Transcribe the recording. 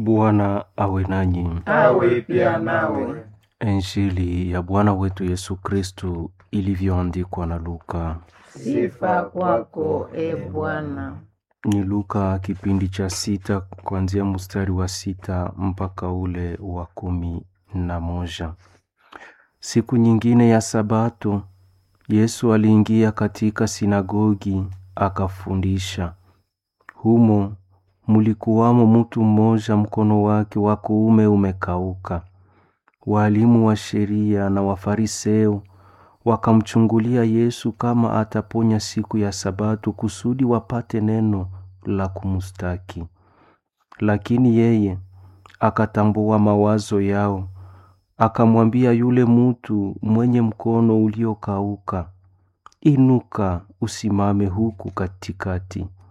Bwana awe nanyi. awe pia nawe. Injili ya Bwana wetu Yesu Kristu ilivyoandikwa na Luka. Sifa kwako e Bwana. Ni Luka kipindi cha sita kuanzia mstari wa sita mpaka ule wa kumi na moja. Siku nyingine ya Sabato, Yesu aliingia katika sinagogi akafundisha. Humo mulikuwamo mtu mmoja mkono wake wa kuume umekauka. Walimu wa sheria na Wafariseo wakamchungulia Yesu kama ataponya siku ya Sabato kusudi wapate neno la kumstaki. Lakini yeye akatambua mawazo yao, akamwambia yule mutu mwenye mkono uliokauka, inuka, usimame huku katikati.